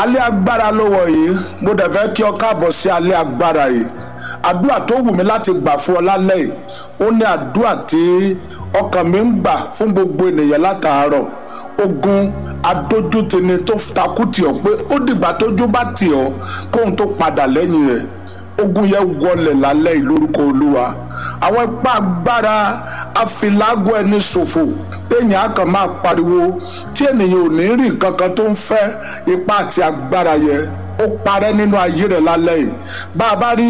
alẹ́ agbára ló wọ̀ yìí mo dẹ̀ fẹ́ kí ọ káàbọ̀ sí alẹ́ agbára yìí àdúrà tó wù mí láti gbà fún ọ lálẹ́ yìí ó ní àdúrà tí ọkàn mi ń gbà fún gbogbo ènìyàn látàárọ̀ ogun adójútini tó takú tì ọ́ pé ó dìgbà tójú bá tì ọ́ kóhun tó padà lẹ́yìn rẹ̀ ogun yẹn wọlẹ̀ lálẹ́ yìí lórúkọ olúwa àwọn ipá agbára afilágọ ẹni ṣòfò téèyàn á kàn máa pariwo tí ènìyàn ò ní rí nǹkan kan tó ń fẹ́ ipá àti agbára yẹn ó parẹ́ nínú ayé rẹ̀ lálẹ́ yìí bá a bá rí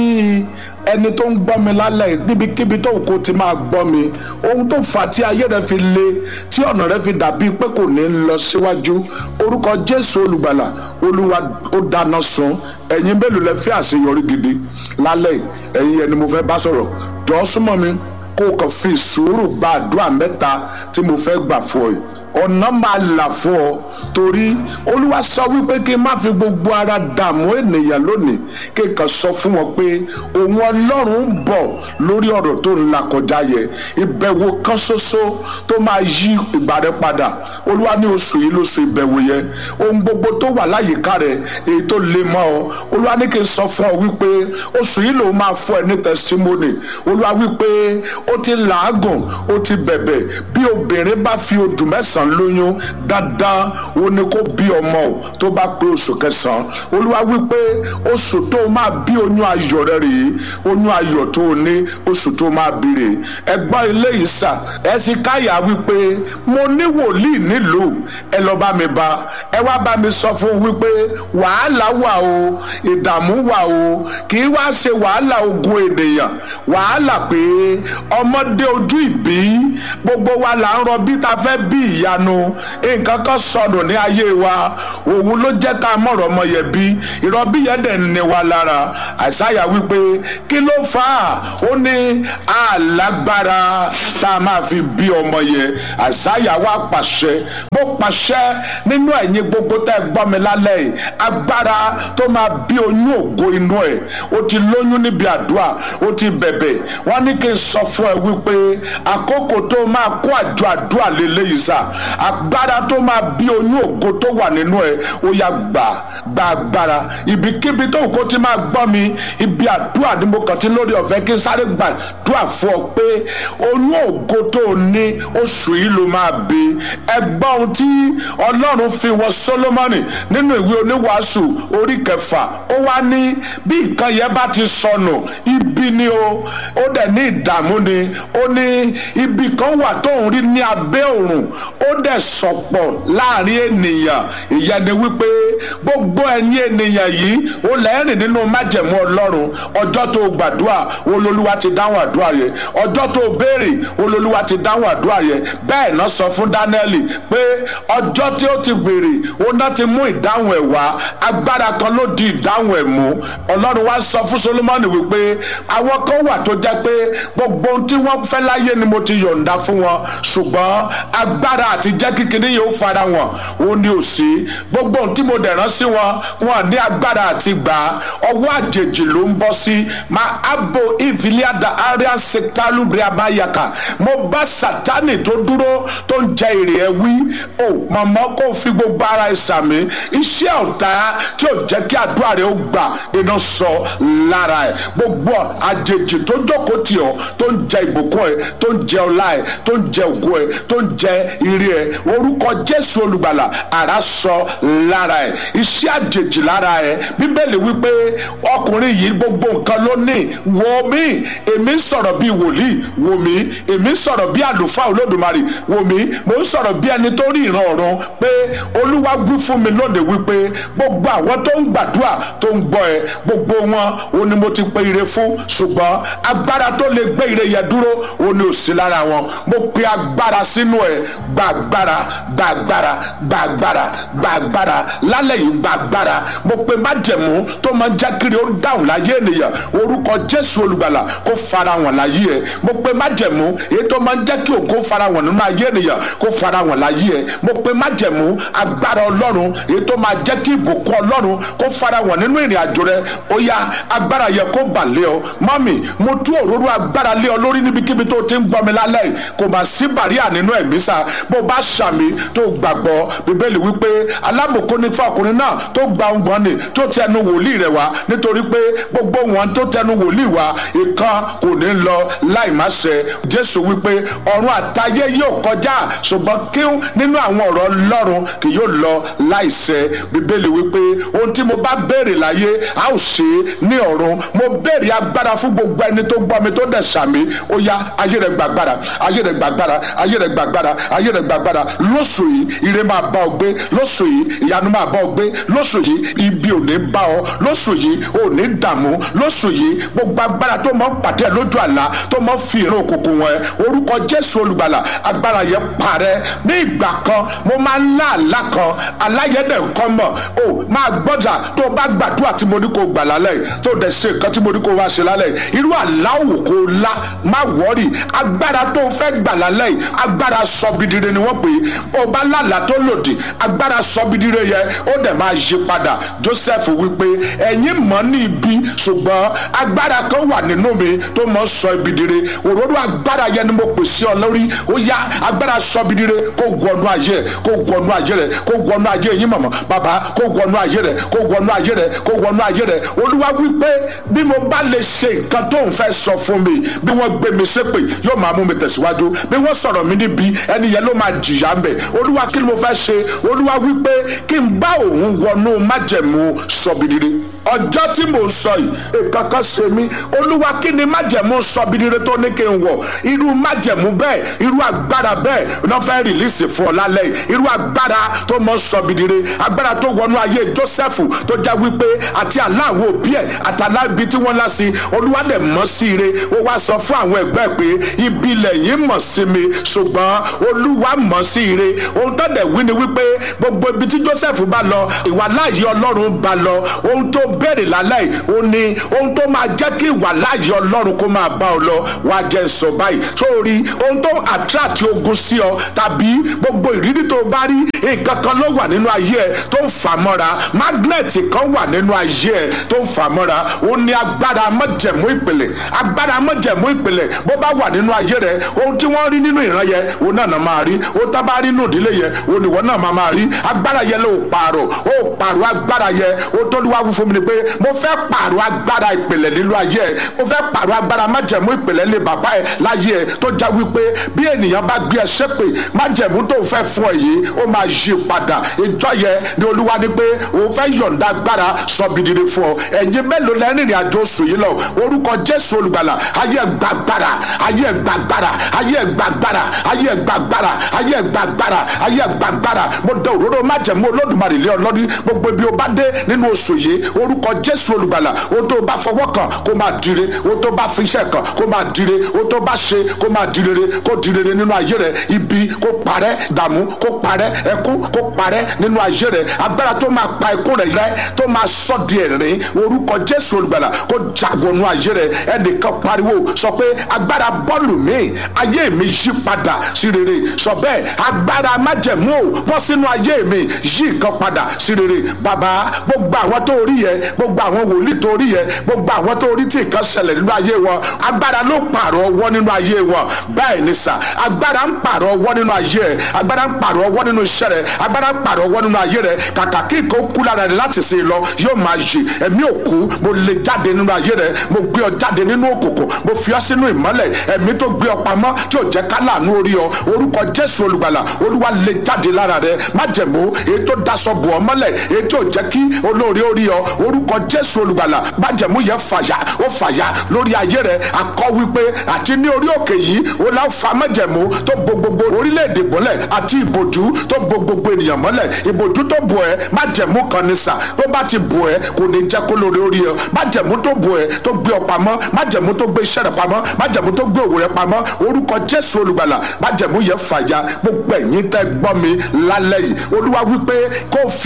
ẹni tó ń gbọ́ mi lálẹ́ yìí níbikíbi tó kò ti máa gbọ́ mi ohun tó fà á tí ayé rẹ̀ fi le tí ọ̀nà rẹ̀ fi dàbí pé kò ní lọ síwájú orúkọ jésù olùgbàlà olúwa ó dáná sun ẹ̀yin mélòó lẹ fẹ́ àṣeyọrí gidi lálẹ́ yìí ẹ̀yin ẹni mo fẹ́ bá sọ̀rọ̀ jọ̀ọ́ súnmọ́ mi kó o kàn fi sùúrù gba àdúrà mẹ́ta tí mo fẹ́ gbà fún ọ yìí ọ̀nà máa là fún ọ torí olúwa sọ wípé kí n má fi gbogbo ara dààmú ènìyàn lónìí kí n kàn sọ fún wọn pé òun ọlọ́run ń bọ̀ lórí ọ̀rọ̀ tó ń là kọjá yẹ ìbẹ̀wò kan ṣoṣo tó máa yí ìgbà rẹ padà olúwa ní oṣù yìí lóṣù ìbẹ̀wò yẹ ohun gbogbo tó wà láyìíká rẹ èyí tó le mọ́ ọ olúwa ní kí n sọ fún ọ wípé oṣù yìí lòun máa fún ẹ ní testimony olúwa wípé ó ti làágùn ó ti bẹ̀bẹ̀ bí obìnrin bá fi odù mẹ́sàn-án lóyún dandan ó ní kó bí ọmọ o tó bá pé oṣù kẹsàn-án olúwa wípé oṣù tó máa bí oyún ayọ̀ rẹ rèé oyún ayọ̀ tó o ní oṣù tó máa bí rèé ẹgbọ́n ilé yìí sà ẹ sì káyà wípé mo ní wòlíì nílùú ẹ lọ bá mi bá ẹ wá bá mi sọ fún wípé wàhálà wà o ìdààmú wà o kì í wá ṣe wàhálà ogun ènìyàn wàhálà pé ọmọdé ojú ìbí gbogbo wa là ń rọbí ta fẹ́ bí ìyanu nǹkan kan sọnù ní ayé wa òun ló jẹ́ ká mọ̀rọ̀ ọmọ yẹn bí ìrọbí yẹn dẹ̀ ní wa lára àìsáyà wípé kí ló fà á ó ní alágbára tá a máa fi bí ọmọ yẹn àìsáyà wa pàṣẹ mo pàṣẹ nínú ẹ̀yin gbogbo tẹ́ gbọ́ mi lálẹ́ yìí agbára tó máa bí oyún ògo inú ẹ̀ ó ti lóyún níbi àdúrà ó ti bẹ̀bẹ̀ wọ́n ní kí n sọ fún ẹ wípé àkókò tó máa kó àjọ àdúrà lélẹ́yìí sà agbára tó máa bí oyún ògo tó wà nínú ẹ ó yá gbà gbà agbára ibikíbi tó kó ti máa gbọ́ mi ibi àdúrà ni mo kàn ti lórí ọ̀fẹ́ kí n sáré gbàdúrà fún ọ pé oyún ògo tó o ní oṣù yìí ló máa bí ẹgbọ́n ohun tí ọlọ́run fi wọ Sólómọ́nì nínú ìwé oníwàásù orí kẹfà ó wá ní bí nǹkan yẹn bá ti sọnù ibi ni o ó dẹ̀ ní ìdààmú ni ó ní ibi kan wà tóun rí ní abẹ́ òrùn ó dẹ̀ sọ̀pọ̀ láàrin ènìyàn ìyẹn ni wípé gbogbo ẹ̀yin ènìyàn yìí ó lẹ́rìn nínú májẹ̀mú ọlọ́run ọjọ́ tó gbàdúrà olólùwà ti dáhùn àdúrà yẹn ọjọ́ tó béèrè olólùwà ti dáhùn àdúrà yẹn bẹ́ẹ̀ náà sọ fún Dánẹ́ẹ̀lì pé ọjọ́ tí ó ti béèrè ó náà ti mú ìdáhùn ẹ̀ wá agbára kan ló di ìdáhùn ẹ̀ mú ọlọ́run wá sọ fún Solomoni wípé àwọn kan wà tó jẹ́ pé gbogbo ohun tí wọ́n fẹ́ láyé ni mo ti yọ̀ǹda fún wọn ṣùgbọ́n agbára àti jẹ́ kíkiní yóò fara wọn ó ní òsì gbogbo ohun tí mo dẹ̀ rán sí wọn wọn ní agbára àti gbà ọwọ́ àjèjì ló ń bọ́ sí ma abo ìfìlíàdà àríà sèkálù bíabayaka mo bá sátánì tó dúró tó ń jẹ èrè ẹ wí o màmá kò fi gbogbo ara ẹ sàmì iṣẹ́ ọ̀tá tí ò jẹ́ kí àdúrà rẹ ó gbà iná sọ lára ẹ gbogbo àjèjì tó jókòó tì ọ́ tó ń jẹ ìbùkún ẹ tó ń jẹ ọlá ẹ tó ń jẹ ògo ẹ tó ń jẹ ire ẹ orúkọ jésù olùgbàlà àrà sọ lára ẹ iṣẹ́ àjèjì lára ẹ bíbélì wípé ọkùnrin yìí gbogbo nǹkan ló ní wò mí èmi ń sọ̀rọ̀ bíi wòlíì wò mí èmi ń sọ̀rọ̀ bíi àlùfáà olódùmarè wò mí mò ń sọ̀rọ̀ bíi ẹni tó rí ìran ọ̀run pé olúwa wí fún mi lónìí wípé gbogbo àwọn tó ń gbàdúrà tó ń gbọ́ ẹ gbogbo wọn ò ní mo ti pe ire fún ṣùgbọ́n agbára tó lè gbé ire yẹn dúró ò ní òsì lára wọn mo pe agbára sínú ẹ gba agbára gba agbára gba agbára gba agbára lálẹ́ yìí gba agbára mo pe májẹ̀mú tó máa ń jẹ́ kiri ó dáhùn láyé ènìyàn orúkọ jésù olùgbàlà kó fara wọn láyé ẹ mo pe májẹ̀mú èyí tó máa ń jẹ́ kí ògo fara wọn nínú ayé ènìyàn kó fara wọn láyé ẹ mo pe májẹ̀mú agbára ọlọ́run èyí tó máa jẹ́ kí ìbùkún ọlọ́run kó fara wọn nínú ìrìn àjò rẹ ó yá agbára yẹ kó bà lé ọ mọ́mì mo tú òróró agbára lé ọ lórí níbikíbi tó ti ń gbọ́ mi lálẹ́ yìí kò mà sí bàríà nínú ẹ̀mí sá bó bá ṣàmì tó gbàgbọ́ bíbélì wípé alábòkó ní fún ọkùnrin náà tó gba ọgbọ́n ni tó tẹnu wòlíì rẹ̀ wá nítorí pé gbogbo wọn tó tẹnu wòlíì wá ìkan kò ní lọ láì má ṣẹ jésù wípé ọ̀run àtayé yóò kọjá ṣùgbọ́n kíún nínú àwọn ọ̀rọ̀ ọlọ́run kì yóò lọ láì ṣẹ bíbélì wípé ohun tí mo bá béèrè láyé a ó ṣe é ní ọ̀run mo béèrè agbára fún gbogbo ẹni tó gbọ́ mi tó dẹ̀ sàmì ó yá ayé rẹ̀ gbàgbára ayé rẹ̀ gbàgbára ayé rẹ̀ gbàgbára ayé rẹ̀ gbàgbára lóṣù yìí ire máa bá ọ gbé lóṣù yìí ìyanu máa bá ọ gbé lóṣù yìí ibi ò ní bá ọ lóṣù yìí ò ní dààmú lóṣù yìí gbogbo agbára tó mọ pàdé ẹ lójú àlá tó mọ fi ìran òkùnkùn wọn ẹ orúkọ jésù olùgbàlà agbára yẹn parẹ́ ní ìgbà kan mo máa ń lá àlá kan aláyẹ̀dẹ̀ nǹkan mọ̀ o máa gbọ́dà tó o bá gbàdúrà tí mo ní kó gbà lálẹ́ yìí tó o dẹ̀ ṣe nǹkan tí mo ní kó wá ṣe lálẹ́ yìí irú àlá òwò kó o lá má wọ́ọ̀rì agbára tó o fẹ́ gbà lálẹ́ yìí agbára sọbidire ni wọ́n pè é o bá lálàá tó lòdì agbára sọbidire yẹ ó dẹ̀ máa yí padà joseph wípé ẹ̀yin mọ̀ ní ibi ṣùgbọ́n agbára kan wà nínú mi tó mọ̀ sọ ibi dire òróró agbára yẹn ni mo pè sí ọ lórí ó yá agbára sọbidire kó wọnú ayé kó wọnú ayé rẹ kó wọnú ayé yín mọ̀mọ́ bàbá kó wọnú ayé rẹ kó wọnú ayé rẹ kó wọnú ayé rẹ olúwa wípé bí mo bá lè ṣe nǹkan tó ń fẹ́ sọ fún mi bí wọ́n gbé mi ṣépè yóò máa mú mi tẹ̀síwájú bí wọ́n sọ̀rọ̀ mi níbi ẹni yẹn ló máa jìyà ń bẹ̀ olúwa kí ni mo fẹ́ ṣe olúwa wípé kí n bá òun wọnú májẹ̀mú sọ̀bìdìrì ọjọ́ tí mò ń sọ yìí ìkankan ṣe mí olúwa kí ni májẹ̀mú sọ̀bìdìrì tó ní kí n wọ̀ irú májẹ̀mú bẹ́ẹ̀ irú agbára bẹ́ẹ̀ náà fẹ́ rìlíìsì fún ọ lálẹ́ yìí irú agbára tó mọ sọ̀bìdìrì agbára tó wọnú ayé Jósẹ́fù tó já wípé àti aláwọ̀ òbí ẹ̀ àtàlá ibi tí wọ́n lá sí olúwa dẹ̀ mọ̀ sí ire ó wá sọ fún àwọn ẹgbẹ́ pé ibi lẹ́yìn mọ̀ sí mi ṣùgbọ́n olúwa mọ̀ sí ire ohun tó dẹ̀ wí ni wípé gbogbo ibi tí Jósẹ́fù bá lọ ìwà láàyè ọlọ́run bá lọ ohun tó béèrè lálẹ́ yìí ó ní ohun tó máa jẹ́ kí ìwà láàyè ọlọ́run kó máa bá ọ lọ wá jẹ́ sọ báyìí sórí ohun tó attract ogun sí ọ tàbí gbogbo ìrírí tó bá rí nǹkan kan ló wà nínú ayé ẹ tó ń fà mọ́ra magnet kan wà nínú ayé ẹ tó ń fà mọ́ra ó ní agbára mọ́jẹ̀mú ìpìlẹ̀ agbára mọ́jẹ̀mú ìpìlẹ̀ bó bá wà nínú ayé rẹ ohun tí wọ́n rí nínú ìran yẹn òun náà náà máa rí ohun tá bá rí nínú ìdílé yẹn òun ìwọ náà máa máa rí agbára yẹn ló pààrọ̀ ó pààrọ̀ agbára yẹn ó tó lù wá wí fún mi ni pé mo fẹ́ pààrọ̀ agbára ìpìlẹ̀ nínú ayé ẹ mo fẹ́ pààrọ̀ agbára májẹ̀mú ìpìlẹ̀ lé bàbá ẹ láyé ẹ tó já wípé bí ènìyàn bá gbé ẹ ṣépè májẹ̀mú tó fẹ́ fún ẹ yìí ó máa yí padà ìjọ yẹn ni olúwa ní pé òun fẹ́ yọ̀ǹda agbára sọ̀bìdìrì fún ọ ẹ̀yin mélòó lẹ́rìn ìrìn àjò oṣù yìí lọ orúkọ jésù olùgbàlà ayé gbàgbára ayé gbàgbára ayé gbàgbára ayé gbàgbára ayé gbàgbára ayé gbàgbára mo dẹ òróró májẹ̀mú olódùmarè lé ọlọ́rí gbogbo ibi o bá dé nínú oṣù yìí orúkọ jésù olùgbàlà o tó bá fọwọ́ kàn kó máa dire o tó bá fi iṣẹ́ kàn kó máa dire o tó bá ṣe kó máa direre kó direre nínú ayé rẹ ibi kó parẹ́ dààmú kó parẹ́ ẹkún kó parẹ́ nínú ayé rẹ agbára tó máa pa ẹkún rẹ rẹ tó máa sọ di ẹ̀rín orúkọ jésù olùgbàlà kó jagunú ayé rẹ ẹnìkan pariwo sọ pé agbára bọ́ọ̀lù mi ayé mi yí padà sí rere sọ bẹ́ẹ̀ agbára májẹ̀mú o bọ́ sínú ayé mi yí nǹkan padà sí rere bàbá gbogbo àwọn tó rí yẹ gbogbo àwọn wòlíì tó rí yẹ gbogbo àwọn tó rí tí nǹkan ṣẹlẹ̀ nínú ayé wọn agbára ló pààrọ̀ ọwọ́ nínú ayé wọn bẹ́ẹ̀ ni sà agbára ń pààrọ̀ ọwọ́ nínú ayé ẹ agbára ń pààrọ̀ ọwọ́ nínú iṣẹ́ rẹ agbára ń pààrọ̀ ọwọ́ nínú ayé rẹ kàkà kí nǹkan kú lára rẹ láti ṣe lọ yóò máa yè ẹ̀mí òkú mo lè jáde nínú ayé rẹ mo gbé ọ jáde nínú òkùnkùn mo fi ọ sínú ìmọ́lẹ̀ ẹ̀mí tó gbé ọ pamọ́ tí ò jẹ́ ká láàánú orí ọ orúkọ jésù olùgbàlà olúwa lè jáde lára rẹ májẹ̀mú èyí tó daṣọ bò ọ mọ́lẹ̀ èyí tí ò jẹ́ kí olóore orí ọ orúkọ jésù olùgbàlà májẹ̀mú yẹn fàyà ó fàyà lórí ayé rẹ akọ wípé àti ní orí òkè yìí ó lá fa májẹ̀mú tó bo gbogbo orílẹ̀-èdè mọ́lẹ̀ àti ìbòjú tó bo gbogbo ènìyàn mọ́lẹ̀ ìbòjú tó bò ẹ́ májẹ̀mú kan ní sà tó bá ti bò ẹ́ kò ní jẹ́ kó lóore orí ọ májẹ̀mú tó bò ẹ́ tó gbé ọ pamọ́ májẹ̀mú tó gbé iṣẹ́ rẹ pamọ́ májẹ̀mú tó gbé òwò rẹ pamọ́ orúkọ jésù olùgbàlà májẹ̀mú yẹn fàyà gbogbo ẹ̀yin tẹ́ gbọ́ mi lálẹ́ yìí olúwa wípé kó fi àdúrà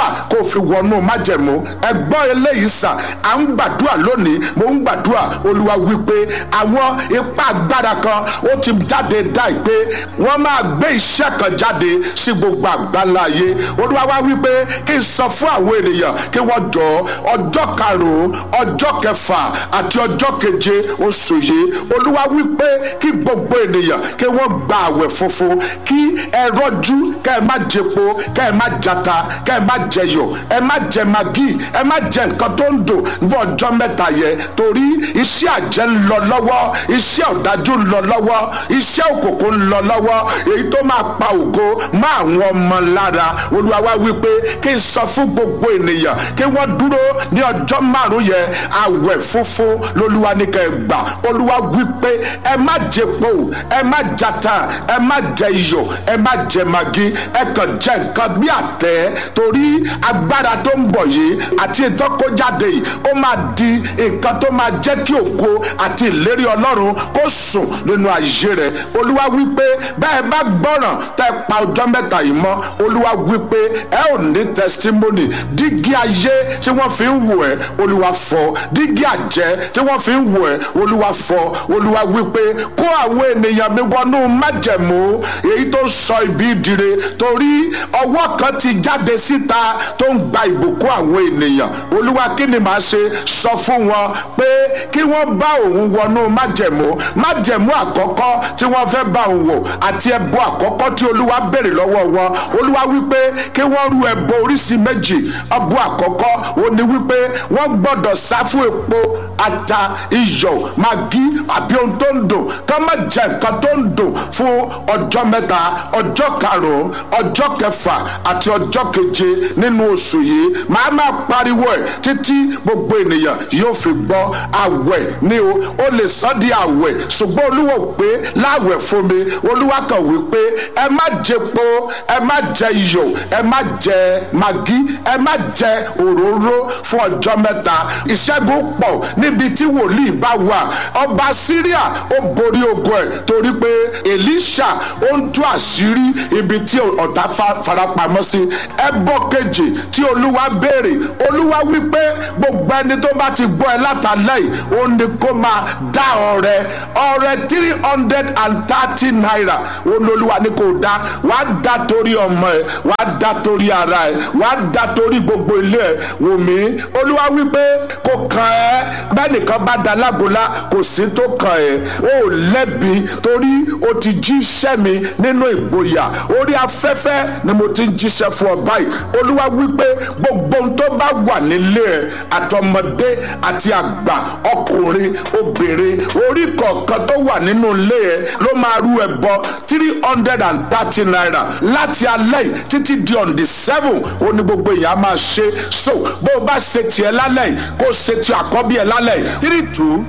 gbàdúrà kó o fi wọnú májẹ̀mú ẹgbọ́n eléyìí sà à ń gbàdúrà lónìí mo ń gbàdúrà olúwa wípé àwọn ipá agbára kan ó ti jáde dá ìpè wọ́n máa gbé iṣẹ́ kan jáde sí gbogbo àgbáńlá ayé olúwa wá wípé kí n sọ fún àwọn ènìyàn kí wọ́n jọ ọjọ́ karùn-ún ọjọ́ kẹfà àti ọjọ́ keje oṣù yìí olúwa wípé kí gbogbo ènìyàn kí wọ́n gba àwẹ̀ funfun kí ẹ rọ́jú kẹ́ ẹ má jẹpo kẹ́ ẹ má jata kẹ́ ẹ má jẹyọ̀ ẹ má jẹ magi ẹ má jẹ nǹkan tó ń dùn ní ọjọ́ mẹ́ta yẹn torí iṣẹ́ àjẹ́ ń lọ lọ́wọ́ iṣẹ́ ọ̀dájú ń lọ lọ́wọ́ iṣẹ́ òkòkò ń lọ lọ́wọ́ èyí tó máa pa ògo má àwọn ọmọ lára olúwa wá wípé kí n sọ fún gbogbo ènìyàn kí wọ́n dúró ní ọjọ́ márùn-ún yẹn àwẹ̀ funfun lolúwa ní kẹ́ ẹ gbà olúwa wípé ẹ má jẹpo ẹ má jata ẹ má jẹ iyọ̀ ẹ má jẹ magi ẹ kàn jẹ nǹkan bí àtẹ torí agbára tó ń bọ̀ yìí àti ìtọ́kọ́jáde yìí ó máa di nǹkan tó máa jẹ́ kí ògo àti ìlérí ọlọ́run kó sùn nínú ayé rẹ̀ olúwa wípé bẹ́ẹ̀ bá gbọ́ràn tẹ́ pa ọjọ́ mẹ́ta yìí mọ́ olúwa wípé ẹ ò ní testimony dígí ayé tí wọ́n fi ń wò ẹ́ olúwa fọ́ dígí àjẹ́ tí wọ́n fi ń wò ẹ́ olúwa fọ́ olúwa wípé kó àwọn ènìyàn mi wọnú májẹ̀mú èyí tó sọ ibi ìdire torí ọwọ́ kan ti jáde síta tó ń gba ìbùkún àwọn ènìyàn olúwa kí ni màá ṣe sọ fún wọn pé kí wọ́n bá òun wọnú májẹ̀mú májẹ̀mú àkọ́kọ́ tí wọ́n fẹ́ bá òun wò àti ẹbọ àkọ́kọ́ tí olúwa béèrè lọ́wọ́ wọn olúwa wípé kí wọ́n rú ẹbọ oríṣi méjì ẹbọ àkọ́kọ́ ó ní wípé wọ́n gbọ́dọ̀ sá fún epo ata iyọ̀ magi àbí ohun tó ń dùn ká má jẹ nǹkan tó ń dùn fún ọjọ́ mẹ́ta ọjọ́ karùn-ún ọjọ́ kẹfà àti ọjọ́ keje nínú oṣù yìí màá máa pariwo ẹ̀ títí gbogbo ènìyàn yóò fi gbọ́ àwẹ̀ ni o ó lè sọ di àwẹ̀ ṣùgbọ́n olúwa pé láwẹ̀ fún mi olúwa kan wí pé ẹ má jẹpo ẹ má jẹ iyọ̀ ẹ má jẹ magi ẹ má jẹ òróró fún ọjọ́ mẹ́ta ìṣẹ́gun pọ̀ níbi tí wòlíì bá wà ọba síríà ó borí ogun ẹ̀ torí pé èlíṣà ó ń tú àṣírí ibi tí ọ̀tá farapamọ́ sí ẹbọ kejì tí olúwa béèrè olúwa wípé gbogbo ẹni tó bá ti gbọ́ ẹ látàlẹ́ yìí ó ní kó máa dá ọrẹ ọrẹ three hundred and thirty naira olólùwà ní kò dá wàá dá torí ọmọ ẹ wàá dá torí ara ẹ wàá dá torí gbogbo ilé ẹ wò mí olúwa wípé kò kàn ẹ́ bẹ́ẹ̀ nìkan bá da lágolá kò sí tó kàn ẹ́ ó lẹ́bi torí o ti jíṣẹ́ mi nínú ìgboyà orí afẹ́fẹ́ ni mo ti ń jíṣẹ́ fún ọ báyìí olúwa wípé gbogbo ohun tó bá wà nílé ẹ àtọmọdé àti àgbà ọkùnrin obìnrin orí kọ̀ọ̀kan tó wà nínú ilé ẹ ló máa rú ẹ bọ three hundred and thirty naira láti alẹ́ yìí títí di on the seven ó ní gbogbo èèyàn á máa ṣe so bó o bá ṣe tiẹ̀ lálẹ́ yìí kó o ṣe ti àkọ́bí ẹ lálẹ́ yìí three two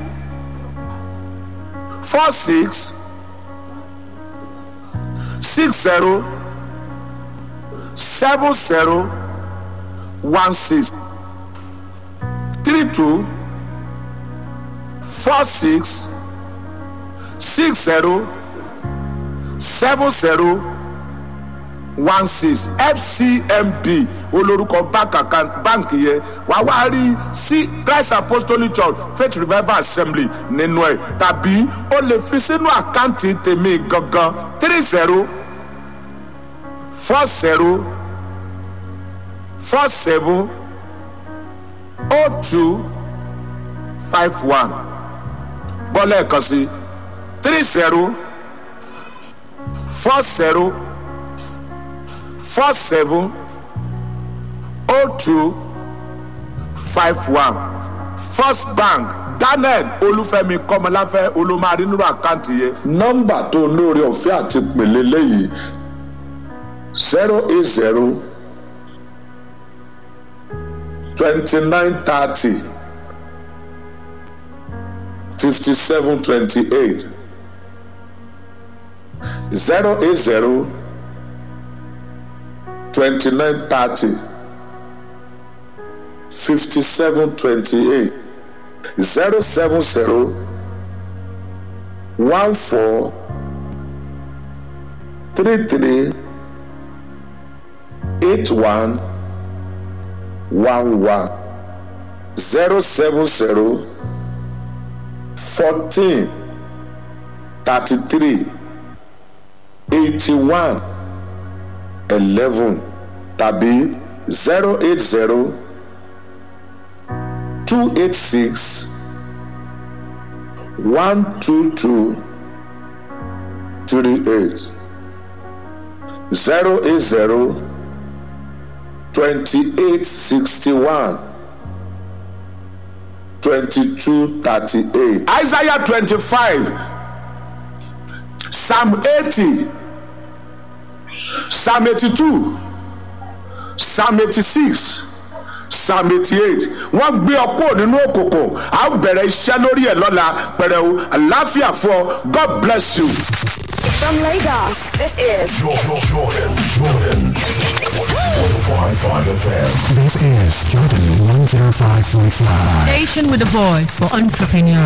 four six six zero seven zero one six three two four six six zero seven zero one six fcmb olórúkọ báǹkì yẹn wà wá rí sí christ apostolic church faith revival assembly nínú ẹ tàbí o lè fi sínú àkáǹtì tèmi gangan three zero four zero four seven oh two five one bọ́lá ẹ̀kan sí three zero four zero four seven oh two five one first bank daniel olúfẹ́mi kọ́mọláfẹ́ olùmọ̀rí nínú àkáǹtì yẹn. nọ́mbà tó lóore ọ̀fẹ́ àti pèlè lẹ́yìn zero eight zero twenty nine thirty fifty seven twenty eight zero eight zero twenty nine thirty fifty seven twenty eight zero seven zero one four three three eight one one one zero seven zero fourteen thirty three eighty one eleven tàbí zero eight zero two eight six one two two three eight zero eight zero twenty eight sixty one twenty two thirty eight. Isaiah twenty five Psalm eighty Psalm eighty two Psalm eighty six psalm eighty eight wọ́n gbé ọ kúrò nínú òkùnkùn a ó bẹ̀rẹ̀ iṣẹ́ lórí ẹ̀ lọ́la pẹ̀rẹ̀wò àláfíà fún ọ god bless you. From Lagos, this is Jordan, Jordan, Jordan. 105.5 FM. This is Jordan 105.5. Station with a voice for entrepreneurs.